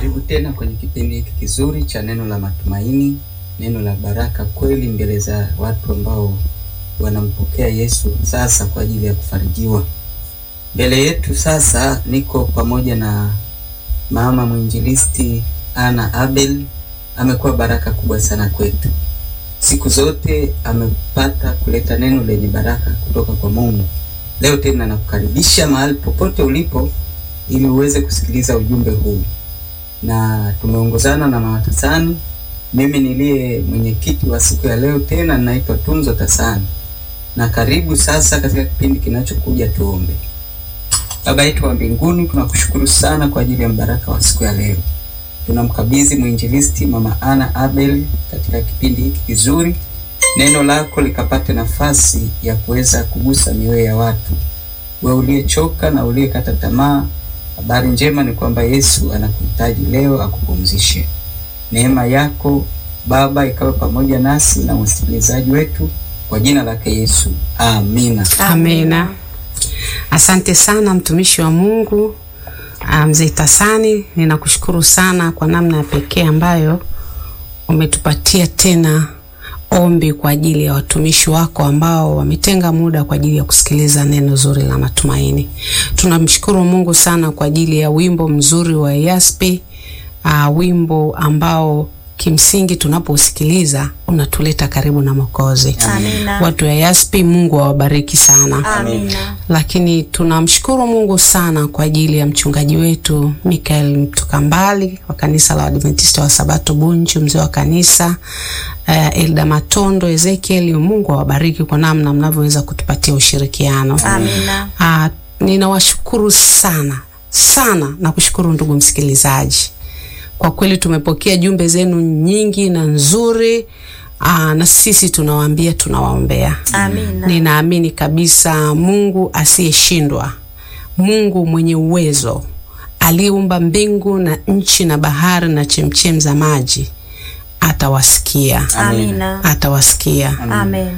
Karibu tena kwenye kipindi hiki kizuri cha neno la matumaini, neno la baraka kweli mbele za watu ambao wanampokea Yesu sasa kwa ajili ya kufarijiwa. Mbele yetu sasa niko pamoja na mama mwinjilisti Ana Abel. Amekuwa baraka kubwa sana kwetu. Siku zote amepata kuleta neno lenye baraka kutoka kwa Mungu. Leo tena nakukaribisha mahali popote ulipo ili uweze kusikiliza ujumbe huu, na tumeongozana na mama Tasani. Mimi niliye mwenyekiti wa siku ya leo tena ninaitwa Tunzo Tasani, na karibu sasa katika kipindi kinachokuja. Tuombe. Baba yetu wa mbinguni, tunakushukuru sana kwa ajili ya mbaraka wa siku ya leo. Tunamkabidhi mwinjilisti mama Ana Abel katika kipindi hiki kizuri, neno lako likapate nafasi ya kuweza kugusa mioyo ya watu. Wewe uliyechoka na uliyekata tamaa, habari njema ni kwamba Yesu anakuhitaji leo akupumzishe. Neema yako Baba ikawe pamoja nasi na wasikilizaji wetu, kwa jina lake Yesu, amina. Amina. Asante sana mtumishi wa Mungu mzee Tasani, ninakushukuru sana kwa namna ya pekee ambayo umetupatia tena ombi kwa ajili ya watumishi wako ambao wametenga muda kwa ajili ya kusikiliza neno zuri la matumaini. Tunamshukuru Mungu sana kwa ajili ya wimbo mzuri wa Yaspi, uh, wimbo ambao kimsingi tunapousikiliza unatuleta karibu na Mwokozi. Amina. Watu wa Yaspi, Mungu awabariki sana. Amina. Lakini tunamshukuru Mungu sana kwa ajili ya mchungaji wetu Mikael Mtukambali wa kanisa la Adventista wa Sabato Bunju, mzee wa kanisa uh, Elda Matondo Ezekiel. Mungu awabariki kwa namna mnavyoweza kutupatia ushirikiano. Amina. Uh, ninawashukuru sana sana na kushukuru ndugu msikilizaji kwa kweli tumepokea jumbe zenu nyingi na nzuri. Aa, na sisi tunawaambia tunawaombea. Amina. Ninaamini kabisa Mungu asiyeshindwa, Mungu mwenye uwezo, aliyeumba mbingu na nchi na bahari na chemchem za maji atawasikia, Amina. atawasikia. Amen.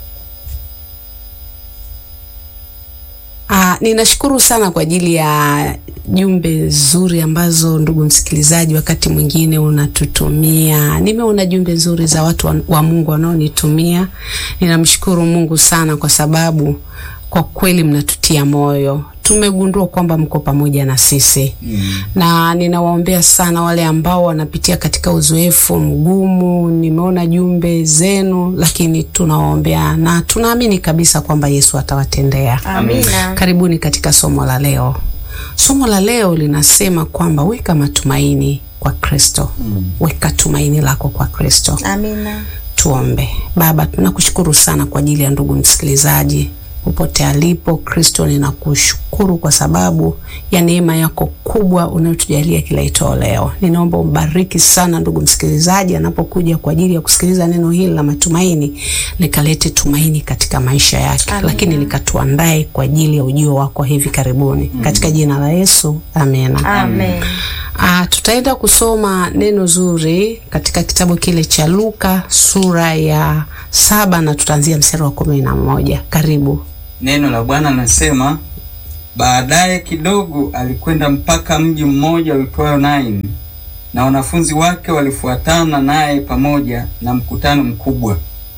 Ah, ninashukuru sana kwa ajili ya jumbe nzuri ambazo ndugu msikilizaji, wakati mwingine unatutumia. Nimeona jumbe nzuri za watu wa, wa Mungu wanaonitumia. Ninamshukuru Mungu sana kwa sababu kwa kweli mnatutia moyo. Tumegundua kwamba mko pamoja na sisi mm. na ninawaombea sana wale ambao wanapitia katika uzoefu mgumu. Nimeona jumbe zenu, lakini tunawaombea na tunaamini kabisa kwamba Yesu atawatendea. Amina. Karibuni katika somo la leo. Somo la leo linasema kwamba weka matumaini kwa Kristo. Mm. Weka tumaini lako kwa Kristo. Amina. Tuombe. Baba, tunakushukuru sana kwa ajili ya ndugu msikilizaji popote alipo. Kristo, ninakushukuru kwa sababu ya neema yako kubwa unayotujalia kila itoo leo. Ninaomba umbariki sana ndugu msikilizaji anapokuja kwa ajili ya kusikiliza neno hili la matumaini, likalete tumaini katika maisha yake, Amina. lakini likatuandae kwa ajili ya ujio wako hivi karibuni, katika jina la Yesu, amena. Amen. Ah, tutaenda kusoma neno zuri katika kitabu kile cha Luka sura ya saba na tutaanzia mstari wa kumi na moja. Karibu. Neno la Bwana nasema, baadaye kidogo alikwenda mpaka mji mmoja uitwayo Naini, na wanafunzi wake walifuatana naye pamoja na mkutano mkubwa.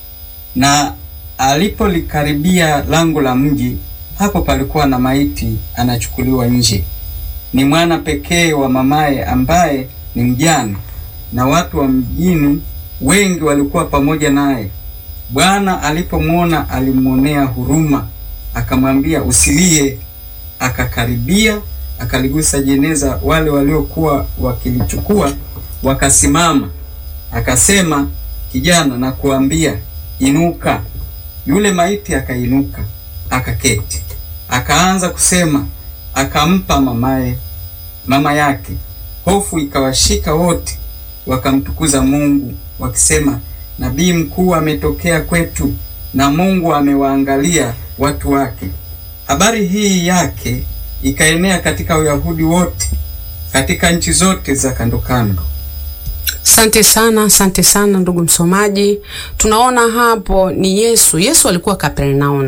Na alipolikaribia lango la mji, hapo palikuwa na maiti anachukuliwa nje, ni mwana pekee wa mamaye ambaye ni mjane, na watu wa mjini wengi walikuwa pamoja naye. Bwana alipomwona alimwonea huruma, akamwambia usilie. Akakaribia akaligusa jeneza, wale waliokuwa wakilichukua wakasimama. Akasema, kijana, na kuambia inuka. Yule maiti akainuka, akaketi, akaanza kusema, akampa mamaye mama yake. Hofu ikawashika wote, wakamtukuza Mungu wakisema, nabii mkuu ametokea kwetu, na Mungu amewaangalia watu wake. Habari hii yake ikaenea katika Uyahudi wote, katika nchi zote za kando kando. Asante sana, asante sana ndugu msomaji. Tunaona hapo ni Yesu. Yesu alikuwa Kapernaum,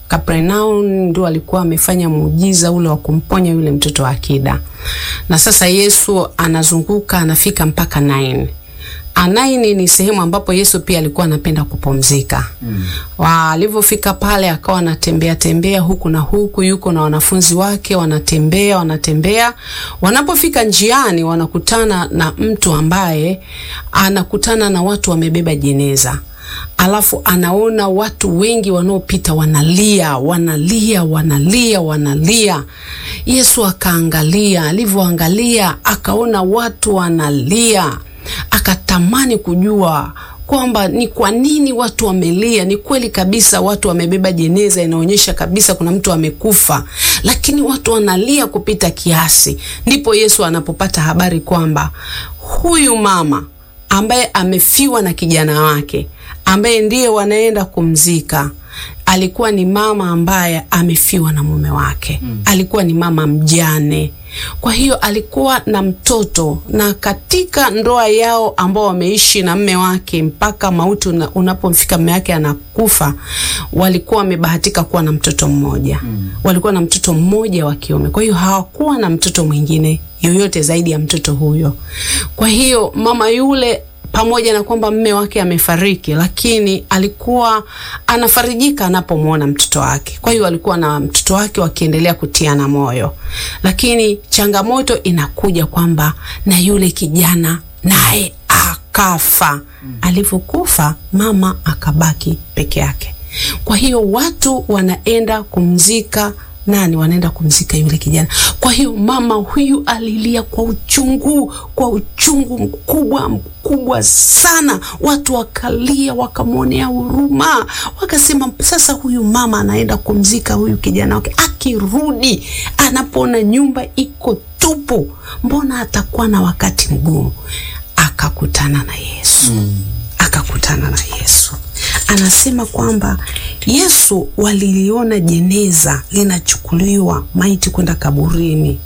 Kapernaum ndio alikuwa amefanya muujiza ule wa kumponya yule mtoto wa akida, na sasa Yesu anazunguka anafika mpaka Naini. Anaini ni sehemu ambapo Yesu pia alikuwa anapenda kupumzika. Mm. Alivyofika pale akawa anatembea tembea huku na huku, yuko na wanafunzi wake wanatembea wanatembea. Wanapofika njiani, wanakutana na mtu ambaye anakutana na watu wamebeba jeneza alafu anaona watu wengi wanaopita wanalia wanalia wanalia wanalia. Yesu akaangalia, alivyoangalia akaona watu wanalia, akatamani kujua kwamba ni kwa nini watu wamelia. Ni kweli kabisa, watu wamebeba jeneza, inaonyesha kabisa kuna mtu amekufa, lakini watu wanalia kupita kiasi. Ndipo Yesu anapopata habari kwamba huyu mama ambaye amefiwa na kijana wake ambaye ndiye wanaenda kumzika alikuwa ni mama ambaye amefiwa na mume wake. Mm. Alikuwa ni mama mjane. Kwa hiyo alikuwa na mtoto, na katika ndoa yao ambao wameishi na mme wake mpaka mauti unapomfika mme wake anakufa, walikuwa wamebahatika kuwa na mtoto mmoja. Mm. Walikuwa na mtoto mmoja wa kiume. Kwa hiyo hawakuwa na mtoto mwingine yoyote zaidi ya mtoto huyo. Kwa hiyo mama yule pamoja na kwamba mme wake amefariki, lakini alikuwa anafarijika anapomwona mtoto wake. Kwa hiyo alikuwa na mtoto wake wakiendelea kutiana moyo, lakini changamoto inakuja kwamba na yule kijana naye akafa. Mm. Alivyokufa mama akabaki peke yake. Kwa hiyo watu wanaenda kumzika nani? Wanaenda kumzika yule kijana. Kwa hiyo mama huyu alilia kwa uchungu, kwa uchungu mkubwa mkubwa sana. Watu wakalia, wakamwonea huruma, wakasema sasa huyu mama anaenda kumzika huyu kijana wake, akirudi anapoona nyumba iko tupu, mbona atakuwa na wakati mgumu? Akakutana na Yesu. Mm. Akakutana na Yesu anasema kwamba Yesu waliliona jeneza linachukuliwa maiti kwenda kaburini.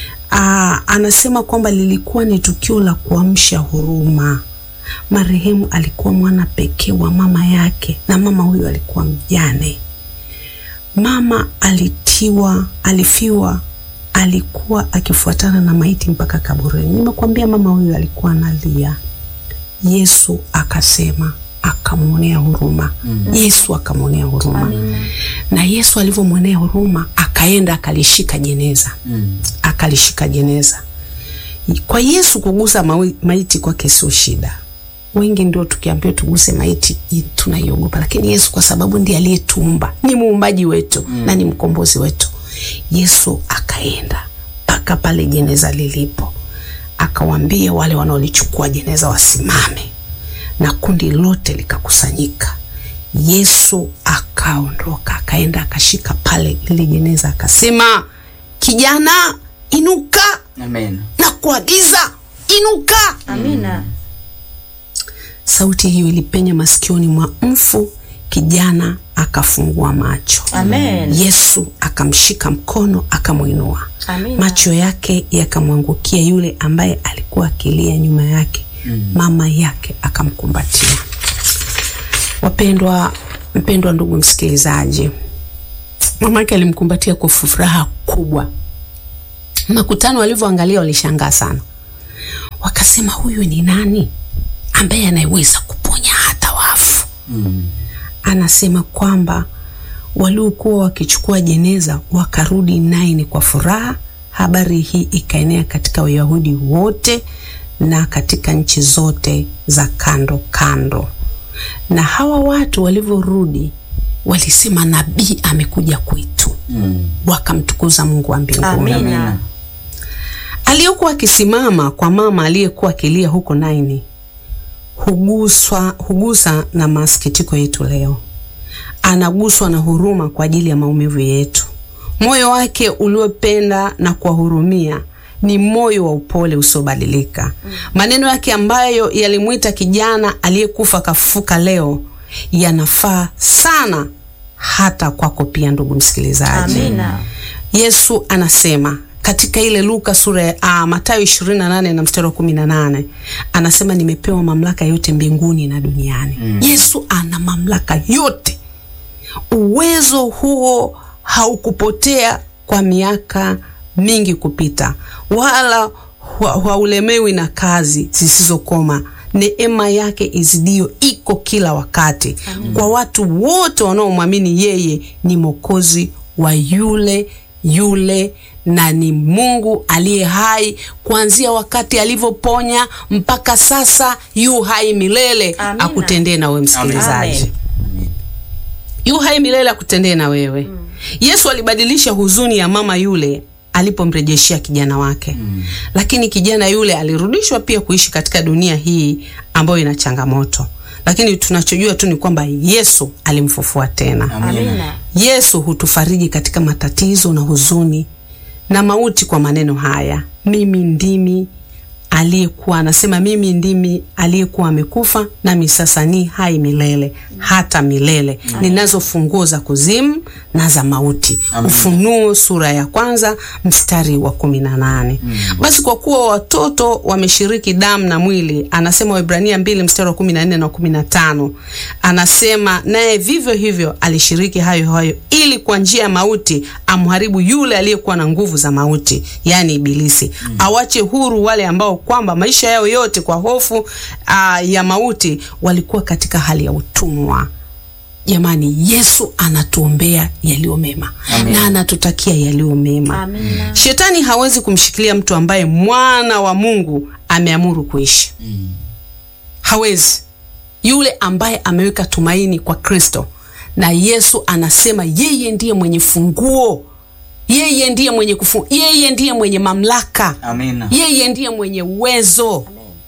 Aa, anasema kwamba lilikuwa ni tukio la kuamsha huruma. Marehemu alikuwa mwana pekee wa mama yake, na mama huyo alikuwa mjane. Mama alitiwa, alifiwa, alikuwa akifuatana na maiti mpaka kaburini. Nimekwambia mama huyo alikuwa analia. Yesu akasema akamwonea huruma. mm -hmm. Yesu akamwonea huruma. Amina. Na Yesu alivyomwonea huruma akaenda akalishika jeneza. mm. Akalishika jeneza. Kwa Yesu kugusa maiti kwake sio shida. Wengi ndio tukiambiwa tuguse maiti tunaiogopa, lakini Yesu kwa sababu ndiye aliyetuumba, ni muumbaji wetu mm. na ni mkombozi wetu. Yesu akaenda mpaka pale jeneza lilipo, akawaambia wale wanaolichukua jeneza wasimame na kundi lote likakusanyika. Yesu akaondoka akaenda akashika pale lile jeneza akasema, kijana inuka. Amen. na kuagiza inuka. Amina. Sauti hiyo ilipenya masikioni mwa mfu, kijana akafungua macho. Amen. Yesu akamshika mkono akamwinua. Amina. Macho yake yakamwangukia yule ambaye alikuwa akilia nyuma yake. Mm. Mama yake akamkumbatia. Wapendwa, mpendwa ndugu msikilizaji, mama yake alimkumbatia kwa furaha kubwa. Makutano walivyoangalia walishangaa sana, wakasema huyu ni nani ambaye anayeweza kuponya hata wafu? Mm. Anasema kwamba waliokuwa wakichukua jeneza wakarudi Naini kwa furaha. Habari hii ikaenea katika Wayahudi wote na katika nchi zote za kando kando. Na hawa watu walivyorudi walisema nabii amekuja kwetu. Mm. Wakamtukuza Mungu wa mbinguni. Amina. Amina. Aliyokuwa akisimama kwa mama aliyekuwa akilia huko Naini huguswa, hugusa na masikitiko yetu leo. Anaguswa na huruma kwa ajili ya maumivu yetu. Moyo wake uliopenda na kuwahurumia ni moyo wa upole usiobadilika. Maneno yake ambayo yalimwita kijana aliyekufa kafufuka leo yanafaa sana hata kwako pia, ndugu msikilizaji. Amina. Yesu anasema katika ile Luka sura ya ah, Mathayo 28 na mstari wa 18 anasema nimepewa mamlaka yote mbinguni na duniani. Yesu ana mamlaka yote. uwezo huo haukupotea kwa miaka mingi kupita, wala haulemewi na kazi zisizokoma. Neema yake izidio iko kila wakati Amen. Kwa watu wote wanaomwamini yeye ni Mwokozi wa yule yule na ni Mungu aliye hai kuanzia wakati alivyoponya mpaka sasa, yu hai milele. Amina. Akutendee na wewe msikilizaji, yu hai milele akutendee na wewe mm. Yesu alibadilisha huzuni ya mama yule alipomrejeshea kijana wake mm. Lakini kijana yule alirudishwa pia kuishi katika dunia hii ambayo ina changamoto, lakini tunachojua tu ni kwamba Yesu alimfufua tena. Amina. Yesu hutufariji katika matatizo na huzuni na mauti kwa maneno haya, mimi ndimi aliyekuwa anasema, mimi ndimi aliyekuwa amekufa, nami sasa ni hai milele hata milele, ninazo funguo za kuzimu na za mauti. Amen. Ufunuo sura ya kwanza mstari wa kumi na nane. Basi kwa kuwa watoto wameshiriki damu na mwili, anasema Waebrania mbili mstari wa kumi na nne na kumi na tano anasema naye vivyo hivyo alishiriki hayo hayo, ili kwa njia ya mauti amharibu yule aliyekuwa na nguvu za mauti, yaani Ibilisi, awache huru wale ambao kwamba maisha yao yote kwa hofu aa, ya mauti walikuwa katika hali ya utumwa. Jamani, Yesu anatuombea yaliyo mema Amen. na anatutakia yaliyo mema. Amina. Shetani hawezi kumshikilia mtu ambaye mwana wa Mungu ameamuru kuishi. Hawezi. Yule ambaye ameweka tumaini kwa Kristo, na Yesu anasema yeye ndiye mwenye funguo, yeye ndiye mwenye kufu, yeye ndiye mwenye mamlaka, Amina. yeye ndiye mwenye uwezo.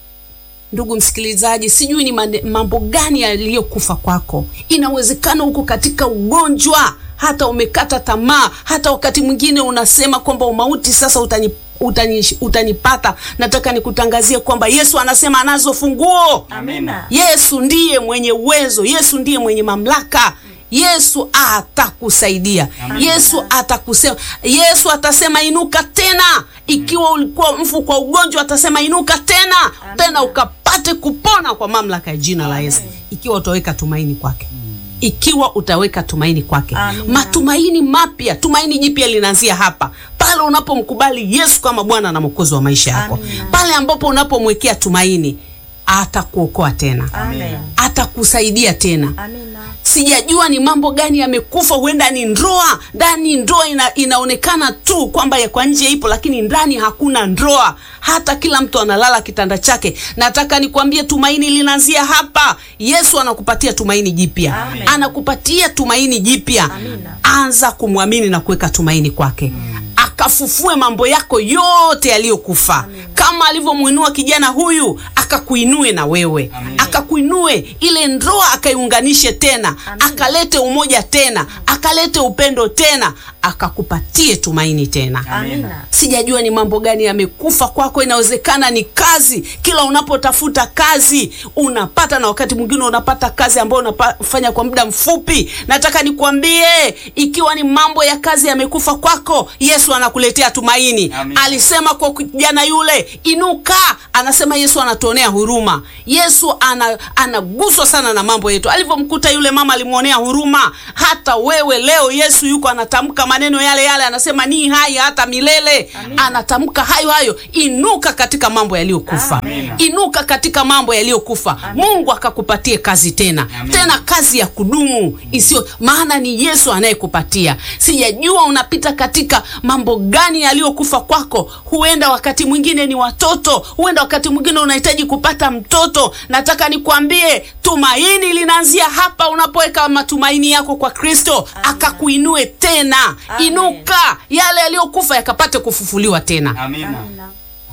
Ndugu msikilizaji, sijui ni mane- mambo gani yaliyokufa kwako. Inawezekana uko katika ugonjwa, hata umekata tamaa, hata wakati mwingine unasema kwamba umauti sasa utani, utani, utanipata. Nataka nikutangazie kwamba Yesu anasema anazo funguo. Amina. Yesu ndiye mwenye uwezo, Yesu ndiye mwenye mamlaka. Yesu atakusaidia. Yesu atakusema, Yesu atasema inuka tena. Ikiwa ulikuwa mfu kwa ugonjwa, atasema inuka tena, tena ukapate kupona kwa mamlaka ya jina la Yesu, ikiwa utaweka tumaini kwake ikiwa utaweka tumaini kwake. Amina. Matumaini mapya, tumaini jipya linaanzia hapa pale unapomkubali Yesu kama Bwana na Mwokozi wa maisha yako, Amina. pale ambapo unapomwekea tumaini, atakuokoa tena, Amen. atakusaidia tena. Amina. Sijajua ni mambo gani yamekufa, huenda ni ndoa. Ndani ndoa ina, inaonekana tu kwamba ya kwa nje ipo, lakini ndani hakuna ndoa. Hata kila mtu analala kitanda chake. Nataka nikwambie tumaini linaanzia hapa. Yesu anakupatia tumaini jipya, Amen. anakupatia tumaini jipya. Amina. Anza kumwamini na kuweka tumaini kwake akafufue mambo yako yote yaliyokufa, kama alivyomwinua kijana huyu, akakuinue na wewe, akakuinue ile ndoa, akaiunganishe tena, akalete umoja tena, akalete upendo tena, akakupatie tumaini tena. Amina. Sijajua ni mambo gani yamekufa kwako. Inawezekana ni kazi. Kila unapotafuta kazi unapata, na wakati mwingine unapata kazi ambayo unafanya kwa muda mfupi. Nataka nikwambie, ikiwa ni mambo ya kazi yamekufa kwako, Yesu anakuletea tumaini. Amen. Alisema kwa kijana yule, inuka. Anasema Yesu anatuonea huruma. Yesu ana, anaguswa sana na mambo yetu. Alivyomkuta yule mama alimwonea huruma. Hata wewe leo Yesu yuko anatamka maneno yale yale, anasema ni hai hata milele. Anatamka hayo hayo, inuka katika mambo yaliyokufa, Amina. inuka katika mambo yaliyokufa. Mungu akakupatie kazi tena Amen. tena, kazi ya kudumu isiyo, maana ni Yesu anayekupatia. Sijajua unapita katika mambo gani yaliyokufa kwako. Huenda wakati mwingine ni watoto, huenda wakati mwingine unahitaji kupata mtoto. Nataka nikwambie tumaini linaanzia hapa, unapoweka matumaini yako kwa Kristo akakuinue tena. Amen. Inuka, yale yaliyokufa yakapate kufufuliwa tena. Amina. Amina.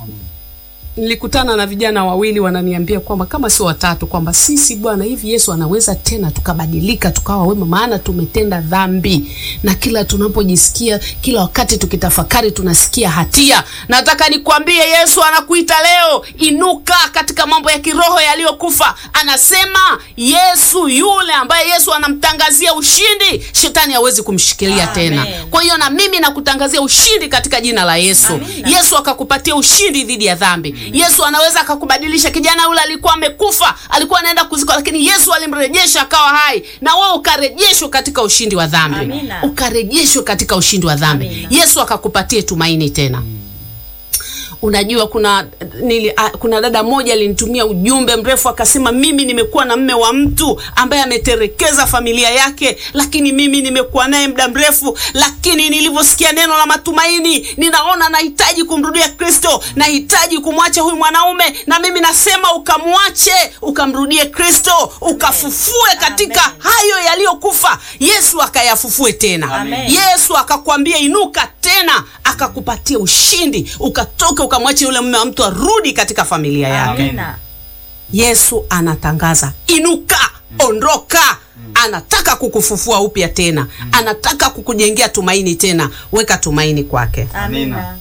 Nilikutana na vijana wawili wananiambia kwamba kama sio watatu, kwamba sisi bwana, hivi Yesu anaweza tena tukabadilika tukawa wema, maana tumetenda dhambi, na kila tunapojisikia, kila wakati tukitafakari, tunasikia hatia. Nataka nikwambie, Yesu anakuita leo, inuka katika mambo ya kiroho yaliyokufa. Anasema Yesu yule ambaye Yesu anamtangazia ushindi, shetani hawezi kumshikilia Amen. tena. Kwa hiyo na mimi nakutangazia ushindi katika jina la Yesu. Amina. Yesu akakupatia ushindi dhidi ya dhambi. dhambi. Yesu anaweza akakubadilisha. Kijana yule alikuwa amekufa, alikuwa anaenda kuzikwa, lakini Yesu alimrejesha akawa hai, na wewe ukarejeshwa katika ushindi wa dhambi, Amina. ukarejeshwa katika ushindi wa dhambi. Amina. Yesu akakupatie tumaini tena. Unajua kuna nili, a, kuna dada moja alinitumia ujumbe mrefu akasema, mimi nimekuwa na mme wa mtu ambaye ameterekeza familia yake, lakini mimi nimekuwa naye muda mrefu, lakini nilivyosikia neno la matumaini, ninaona nahitaji kumrudia Kristo, nahitaji kumwacha huyu mwanaume, na mimi nasema ukamwache, ukamrudie Kristo, ukafufue katika Amen. hayo yaliyokufa. Yesu akayafufue tena. Amen. Yesu akakwambia inuka tena, akakupatia ushindi, ukatoka ukamwache yule mume wa mtu arudi katika familia yake. Amina. Yesu anatangaza inuka, ondoka. Anataka kukufufua upya tena, anataka kukujengea tumaini tena. Weka tumaini kwake. Amina.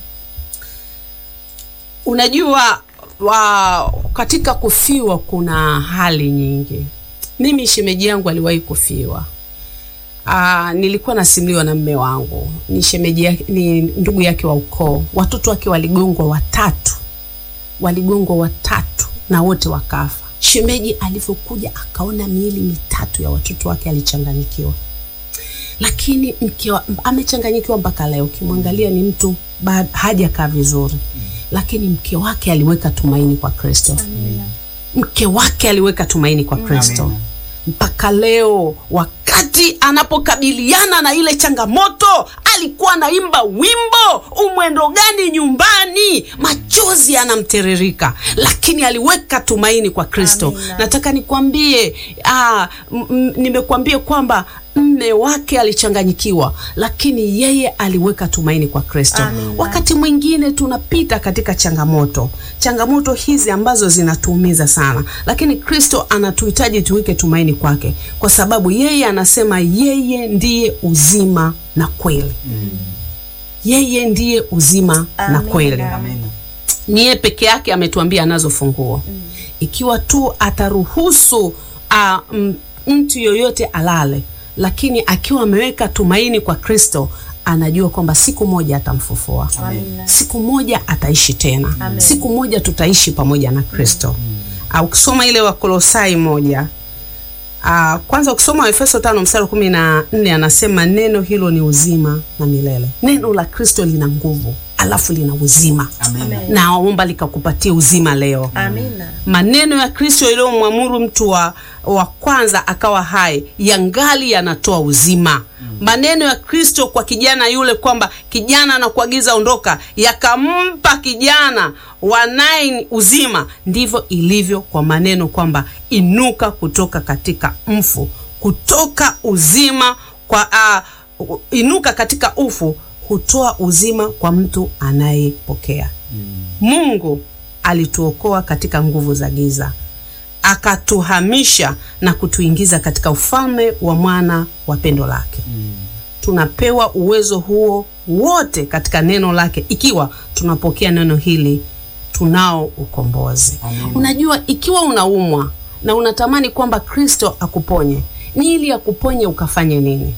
Unajua wa, katika kufiwa kuna hali nyingi. Mimi shemeji yangu aliwahi kufiwa. Aa, nilikuwa nasimuliwa na mme wangu, ni shemeji yake, ni ndugu yake wa ukoo. Watoto wake waligongwa watatu, waligongwa watatu na wote wakafa. Shemeji alivyokuja akaona miili mitatu ya watoto wake alichanganyikiwa, lakini mke wa- amechanganyikiwa mpaka leo. Ukimwangalia ni mtu ba- hajakaa vizuri, lakini mke wake aliweka tumaini kwa Kristo. Mke wake aliweka tumaini kwa Kristo Amina. mpaka leo wakati anapokabiliana na ile changamoto alikuwa anaimba wimbo umwendo gani nyumbani machozi yanamtiririka lakini aliweka tumaini kwa kristo Amina. nataka nikwambie ah, m- m- nimekuambia kwamba mme wake alichanganyikiwa lakini yeye aliweka tumaini kwa kristo Amina. wakati mwingine tunapita katika changamoto changamoto hizi ambazo zinatuumiza sana lakini kristo anatuhitaji tuweke tumaini kwake kwa sababu yeye anasema yeye ndiye uzima na kweli yeye ndiye uzima na Amina. kweli Amina. ni yeye peke yake ametuambia anazo funguo ikiwa tu ataruhusu uh, m- mtu yoyote alale lakini akiwa ameweka tumaini kwa kristo anajua kwamba siku moja atamfufua Amina. siku moja ataishi tena Amen. siku moja tutaishi pamoja na kristo uh, ukisoma ile wakolosai moja uh, kwanza ukisoma waefeso tano mstari wa kumi na nne anasema neno hilo ni uzima na milele neno la kristo lina nguvu alafu lina uzima Amina. Amen. naomba likakupatia uzima leo Amina. maneno ya kristo yaliyomwamuru mtu wa, wa kwanza akawa hai yangali yanatoa uzima maneno ya kristo kwa kijana yule kwamba kijana anakuagiza ondoka yakampa kijana wanaye uzima ndivyo ilivyo kwa maneno kwamba inuka kutoka katika mfu kutoka uzima kwa uh, inuka katika ufu hutoa uzima kwa mtu anayepokea mungu alituokoa katika nguvu za giza akatuhamisha na kutuingiza katika ufalme wa mwana wa pendo lake tunapewa uwezo huo wote katika neno lake ikiwa tunapokea neno hili tunao ukombozi Amina. unajua ikiwa unaumwa na unatamani kwamba kristo akuponye ni ili akuponye ukafanye nini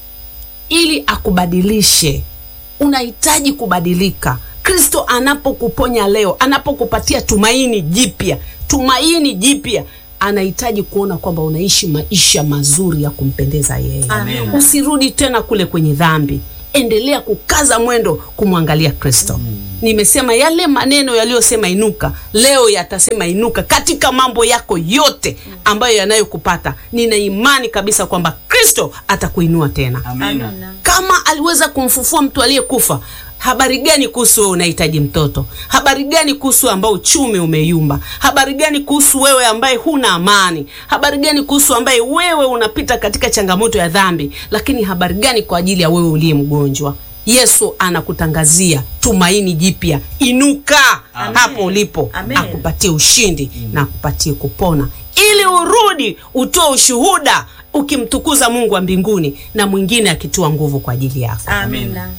ili akubadilishe unahitaji kubadilika kristo anapokuponya leo anapokupatia tumaini jipya tumaini jipya anahitaji kuona kwamba unaishi maisha mazuri ya kumpendeza yeye Amina. usirudi tena kule kwenye dhambi endelea kukaza mwendo kumwangalia kristo nimesema yale maneno yaliyosema inuka leo yatasema inuka katika mambo yako yote ambayo yanayokupata nina imani kabisa kwamba kristo atakuinua tena Amina. Amina. kama aliweza kumfufua mtu aliyekufa habari gani kuhusu wewe unahitaji mtoto habari gani kuhusu ambao uchumi umeyumba habari gani kuhusu wewe ambaye huna amani habari gani kuhusu ambaye wewe unapita katika changamoto ya dhambi lakini habari gani kwa ajili ya wewe uliye mgonjwa yesu anakutangazia tumaini jipya inuka Amen. hapo ulipo Amen. akupatie ushindi na akupatie kupona ili urudi utoe ushuhuda ukimtukuza mungu wa mbinguni na mwingine akitoa nguvu kwa ajili yako Amina.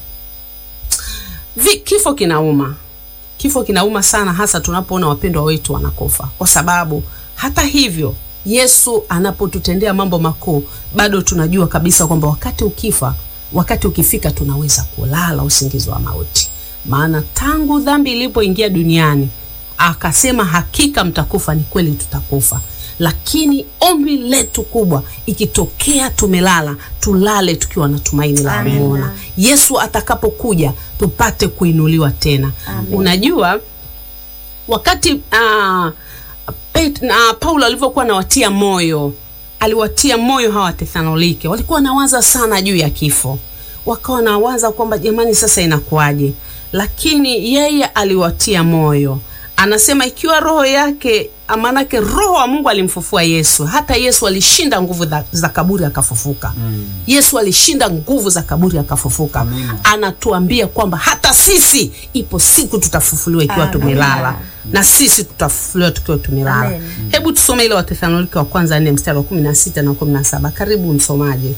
Vi, kifo kinauma kifo kinauma sana hasa tunapoona wapendwa wetu wanakufa kwa sababu hata hivyo yesu anapotutendea mambo makuu bado tunajua kabisa kwamba wakati ukifa wakati ukifika tunaweza kulala usingizi wa mauti maana tangu dhambi ilipoingia duniani akasema hakika mtakufa. Ni kweli tutakufa, lakini ombi letu kubwa, ikitokea tumelala, tulale tukiwa na tumaini la Amen. kumwona Yesu atakapokuja, tupate kuinuliwa tena. Amen. Unajua wakati uh, Pet, na Paulo alivyokuwa anawatia moyo, aliwatia moyo hawa Wathesalonike, walikuwa wanawaza sana juu ya kifo, wakawa wanawaza kwamba jamani, sasa inakuwaje? Lakini yeye aliwatia moyo, anasema ikiwa roho yake, maanake roho wa Mungu alimfufua Yesu. Hata Yesu alishinda nguvu za, za kaburi akafufuka. Yesu alishinda nguvu za kaburi akafufuka. Amina. Anatuambia kwamba hata sisi ipo siku tutafufuliwa ikiwa Amina. tumelala na sisi tutafufuliwa tukiwa tumelala. Amen. Hebu tusome ile Wathesalonike wa kwanza nne mstari wa kumi na sita na kumi na saba. Karibu msomaji,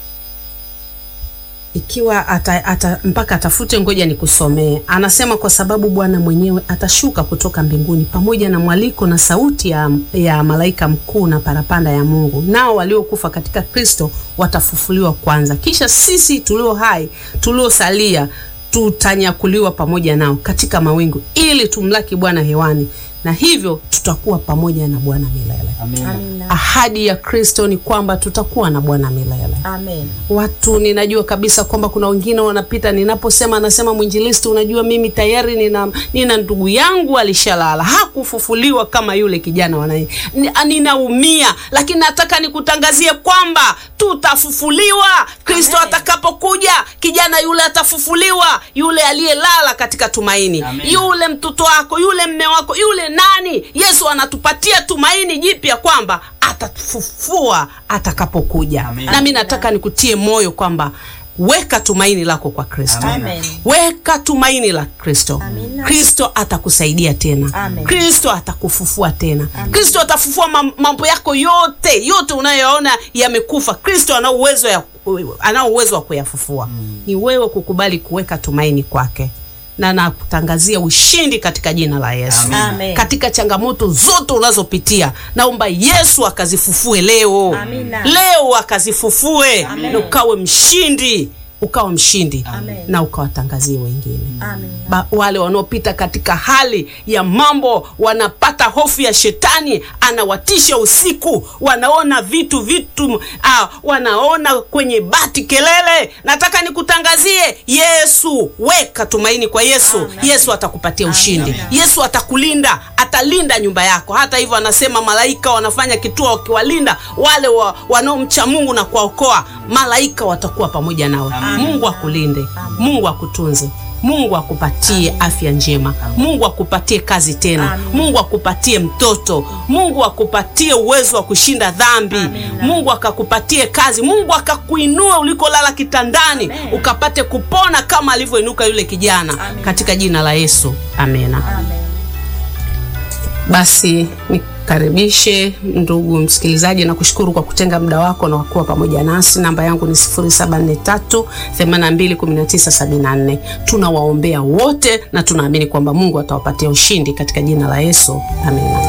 ikiwa ata, ata, mpaka atafute, ngoja nikusomee. Anasema kwa sababu Bwana mwenyewe atashuka kutoka mbinguni pamoja na mwaliko na sauti ya, ya malaika mkuu na parapanda ya Mungu, nao waliokufa katika Kristo watafufuliwa kwanza, kisha sisi tulio hai tuliosalia tutanyakuliwa pamoja nao katika mawingu ili tumlaki Bwana hewani, na hivyo tutakuwa pamoja na Bwana milele. Amina. Amina. Ahadi ya Kristo ni kwamba tutakuwa na Bwana milele. Amen. Watu ninajua kabisa kwamba kuna wengine wanapita, ninaposema anasema mwinjilisti, unajua mimi tayari nina, nina ndugu yangu alishalala, hakufufuliwa kama yule kijana wanai. Ni- Ninaumia, lakini nataka nikutangazie kwamba tutafufuliwa. Kristo Amen. atakapokuja, kijana yule atafufuliwa, yule aliyelala katika tumaini, Amen. yule mtoto wako, yule mme wako, yule nani. Yesu anatupatia tumaini jipya kwamba atatufufua atakapokuja. Amen. Nami nataka nikutie moyo kwamba weka tumaini lako kwa Kristo. Amen. Amen. Weka tumaini la Kristo. Amina. Kristo atakusaidia tena. Amen. Kristo atakufufua tena. Kristo atafufua mam- mambo yako yote yote unayoona yamekufa. Kristo ana uwezo ya ana uwezo wa kuyafufua. Ni wewe kukubali kuweka tumaini kwake, na nakutangazia ushindi katika jina la Yesu. Amen. Amen. Katika changamoto zote unazopitia, naomba Yesu akazifufue leo, Amina. leo akazifufue Amen. na ukawe mshindi, ukawa mshindi Amen. na ukawatangazie wengine Amen. ba, wale wanaopita katika hali ya mambo wanapata hofu ya shetani, anawatisha usiku, wanaona vitu vitu ah, wanaona kwenye bati kelele. Nataka nikutangazie Yesu, weka tumaini kwa Yesu. Amen. Yesu atakupatia ushindi. Amen. Yesu atakulinda, atalinda nyumba yako. Hata hivyo, anasema malaika wanafanya kituo wakiwalinda wale wa, wanaomcha Mungu na kuwaokoa. Malaika watakuwa pamoja nawe. Mungu akulinde, Mungu akutunze. Mungu akupatie afya njema. Mungu akupatie kazi tena. Amen. Mungu akupatie mtoto. Mungu akupatie uwezo wa kushinda dhambi. Mungu akakupatie kazi. Mungu akakuinua ulikolala kitandani, Amen. ukapate kupona kama alivyoinuka yule kijana, Amen. katika jina la Yesu, amena. Amen. Basi nikaribishe ndugu msikilizaji na kushukuru kwa kutenga muda wako na kuwa pamoja nasi. Namba yangu ni 0743 821974. Tunawaombea wote na tunaamini kwamba Mungu atawapatia ushindi katika jina la Yesu, amina.